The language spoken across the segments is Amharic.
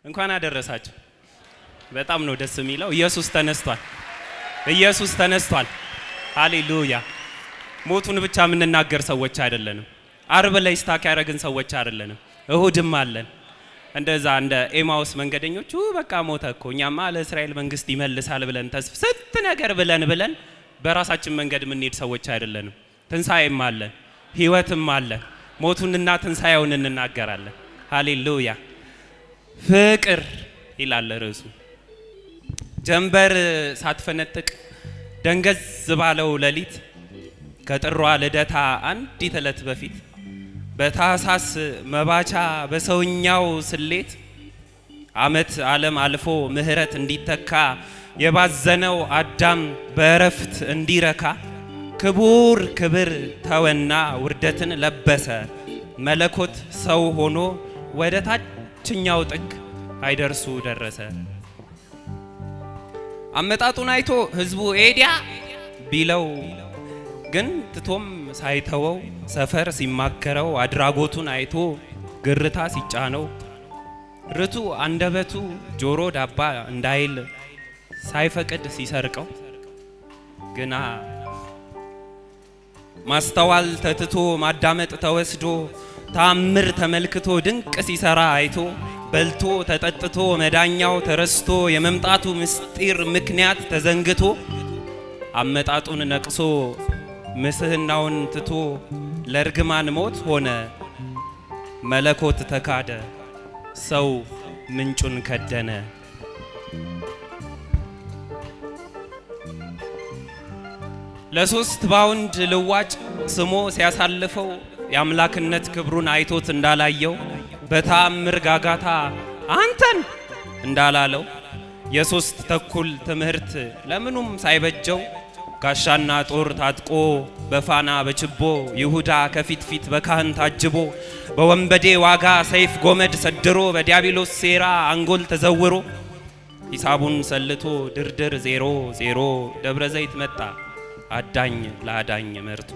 እንኳን አደረሳችሁ። በጣም ነው ደስ የሚለው። ኢየሱስ ተነስቷል። ኢየሱስ ተነስቷል። ሃሌሉያ። ሞቱን ብቻ የምንናገር ሰዎች አይደለንም። አርብ ላይ ስታክ ያደረግን ሰዎች አይደለንም። እሁድም አለን። እንደዛ እንደ ኤማውስ መንገደኞቹ በቃ ሞተ እኮ እኛማ ለእስራኤል መንግስት ይመልሳል ብለን ተስፋ ስንት ነገር ብለን ብለን በራሳችን መንገድ የምንሄድ ሰዎች አይደለንም። ትንሣኤም አለን፣ ህይወትም አለን። ሞቱንና ትንሣኤውን እንናገራለን። ሃሌሉያ። ፍቅር ይላል ርዕሱ። ጀንበር ሳትፈነጥቅ ደንገዝ ባለው ሌሊት ከጥሯ ልደታ አንዲት ዕለት በፊት በታህሳስ መባቻ በሰውኛው ስሌት አመት ዓለም አልፎ ምህረት እንዲተካ የባዘነው አዳም በእረፍት እንዲረካ ክቡር ክብር ተወና ውርደትን ለበሰ መለኮት ሰው ሆኖ ወደ ታችኛው ጥግ አይደርሱ ደረሰ። አመጣጡን አይቶ ህዝቡ ኤዲያ ቢለው ግን ትቶም ሳይተወው ሰፈር ሲማከረው አድራጎቱን አይቶ ግርታ ሲጫነው ርቱ አንደበቱ ጆሮ ዳባ እንዳይል ሳይፈቅድ ሲሰርቀው ግና ማስተዋል ተትቶ ማዳመጥ ተወስዶ ታምር ተመልክቶ ድንቅ ሲሰራ አይቶ በልቶ ተጠጥቶ መዳኛው ተረስቶ የመምጣቱ ምስጢር ምክንያት ተዘንግቶ አመጣጡን ነቅሶ ምስህናውን ትቶ ለእርግማን ሞት ሆነ መለኮት ተካደ ሰው ምንጩን ከደነ። ለሶስት ባውንድ ልዋጭ ስሞ ሲያሳልፈው የአምላክነት ክብሩን አይቶት እንዳላየው በተአምር ጋጋታ አንተን እንዳላለው የሶስት ተኩል ትምህርት ለምኑም ሳይበጀው ጋሻና ጦር ታጥቆ በፋና በችቦ ይሁዳ ከፊት ፊት በካህን ታጅቦ በወንበዴ ዋጋ ሰይፍ ጎመድ ሰድሮ በዲያብሎስ ሴራ አንጎል ተዘውሮ ሂሳቡን ሰልቶ ድርድር ዜሮ ዜሮ ደብረ ዘይት መጣ አዳኝ ለአዳኝ መርቶ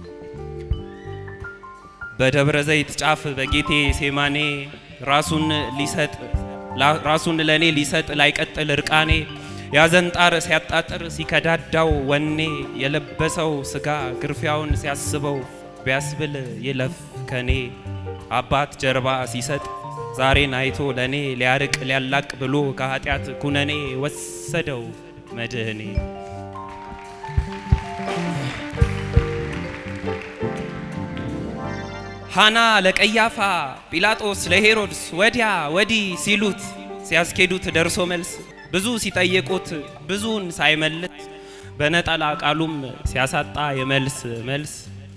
በደብረ ዘይት ጫፍ በጌቴ ሴማኔ ራሱን ሊሰጥ ራሱን ለኔ ሊሰጥ ላይቀጥል እርቃኔ ያዘን ጣር ሲያጣጥር ሲከዳዳው ወኔ የለበሰው ስጋ ግርፊያውን ሲያስበው ቢያስብል ይለፍ ከኔ አባት ጀርባ ሲሰጥ ዛሬን አይቶ ለኔ ሊያርቅ ሊያላቅ ብሎ ከኃጢአት ኩነኔ ወሰደው መድህኔ ሃና ለቀያፋ ጲላጦስ ለሄሮድስ ወዲያ ወዲህ ሲሉት ሲያስኬዱት ደርሶ መልስ ብዙ ሲጠይቁት ብዙን ሳይመልስ በነጠላ ቃሉም ሲያሳጣ የመልስ መልስ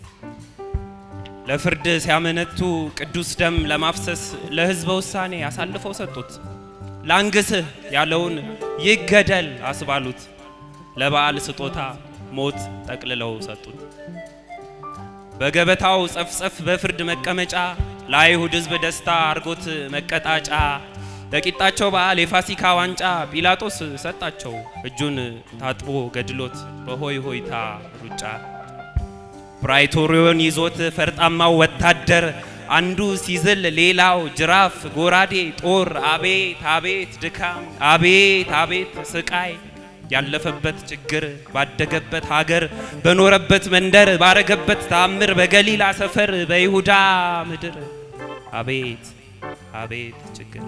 ለፍርድ ሲያመነቱ ቅዱስ ደም ለማፍሰስ ለሕዝበ ውሳኔ አሳልፈው ሰጡት። ላንግስህ ያለውን ይገደል አስባሉት። ለበዓል ስጦታ ሞት ጠቅልለው ሰጡት። በገበታው ጸፍጸፍ በፍርድ መቀመጫ ለአይሁድ ሕዝብ ደስታ አርጎት መቀጣጫ ለቂጣቸው በዓል የፋሲካ ዋንጫ ጲላጦስ ሰጣቸው እጁን ታጥቦ ገድሎት በሆይ ሆይታ ሩጫ ፕራይቶሪዮን ይዞት ፈርጣማው ወታደር አንዱ ሲዝል ሌላው ጅራፍ ጎራዴ ጦር አቤት አቤት ድካም አቤት አቤት ስቃይ ያለፈበት ችግር ባደገበት ሀገር በኖረበት መንደር ባረገበት ተአምር በገሊላ ሰፈር በይሁዳ ምድር አቤት አቤት ችግር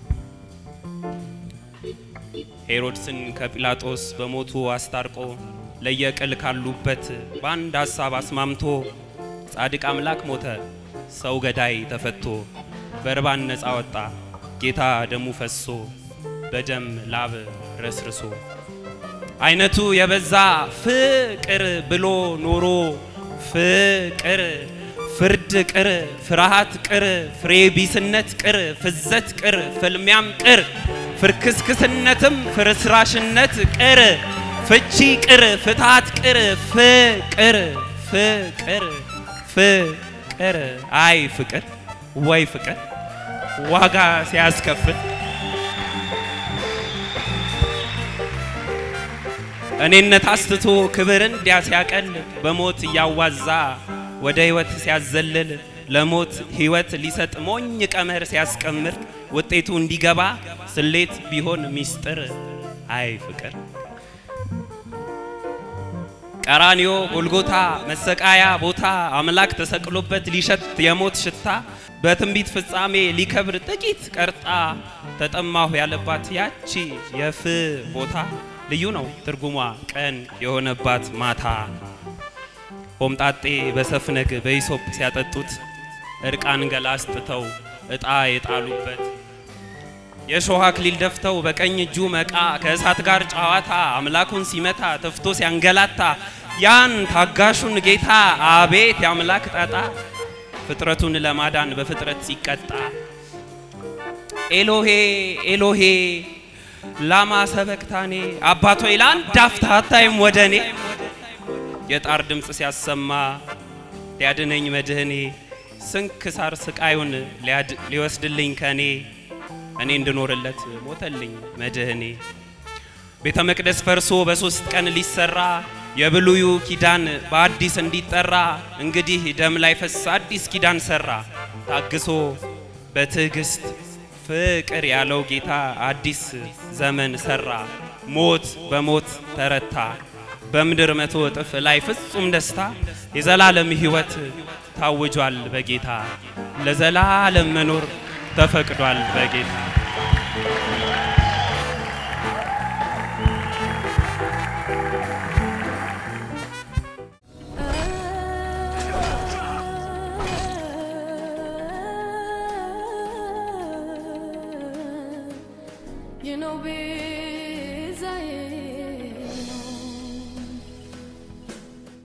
ሄሮድስን ከጲላጦስ በሞቱ አስታርቆ ለየቅል ካሉበት በአንድ ሀሳብ አስማምቶ ጻድቅ አምላክ ሞተ፣ ሰው ገዳይ ተፈቶ በርባን ነፃ ወጣ ጌታ ደሙ ፈሶ በደም ላብ ረስርሶ አይነቱ የበዛ ፍቅር ብሎ ኖሮ ፍቅር ፍርድ ቅር ፍርሃት ቅር ፍሬ ቢስነት ቅር ፍዘት ቅር ፍልሚያም ቅር ፍርክስክስነትም ፍርስራሽነት ቅር ፍቺ ቅር ፍትሃት ቅር ፍቅር ፍቅር ፍቅር አይ ፍቅር ወይ ፍቅር ዋጋ ሲያስከፍል እኔነት አስትቶ ክብርን እንዲያ ሲያቀል በሞት እያዋዛ ወደ ሕይወት ሲያዘልል ለሞት ሕይወት ሊሰጥ ሞኝ ቀመር ሲያስቀምር ውጤቱ እንዲገባ ስሌት ቢሆን ሚስጥር አይ ፍቅር ቀራንዮ ጎልጎታ መሰቃያ ቦታ አምላክ ተሰቅሎበት ሊሸት የሞት ሽታ በትንቢት ፍጻሜ ሊከብር ጥቂት ቀርጣ ተጠማሁ ያለባት ያቺ የፍ ቦታ ልዩ ነው ትርጉሟ ቀን የሆነባት ማታ ሆምጣጤ በሰፍነግ በኢሶፕ ሲያጠጡት እርቃን ገላ አስጥተው እጣ የጣሉበት የእሾህ አክሊል ደፍተው በቀኝ እጁ መቃ ከእሳት ጋር ጨዋታ አምላኩን ሲመታ ተፍቶ ሲያንገላታ ያን ታጋሹን ጌታ አቤት የአምላክ ጣጣ ፍጥረቱን ለማዳን በፍጥረት ሲቀጣ ኤሎሄ ኤሎሄ ላማ ሰበክታኔ አባቶ ለአንድ አፍታ አታይም ወደ እኔ የጣር ድምፅ ሲያሰማ ሊያድነኝ መድህኔ ስንክሳር ስቃዩን ሊወስድልኝ ከኔ እኔ እንድኖርለት ሞተልኝ መድህኔ ቤተ መቅደስ ፈርሶ በሶስት ቀን ሊሰራ የብሉዩ ኪዳን በአዲስ እንዲጠራ እንግዲህ ደም ላይ ፈስ አዲስ ኪዳን ሰራ ታግሶ በትዕግስት ፍቅር ያለው ጌታ አዲስ ዘመን ሰራ ሞት በሞት ተረታ በምድር መቶ እጥፍ ላይ ፍጹም ደስታ የዘላለም ሕይወት ታውጇል በጌታ ለዘላለም መኖር ተፈቅዷል በጌታ You know, baby.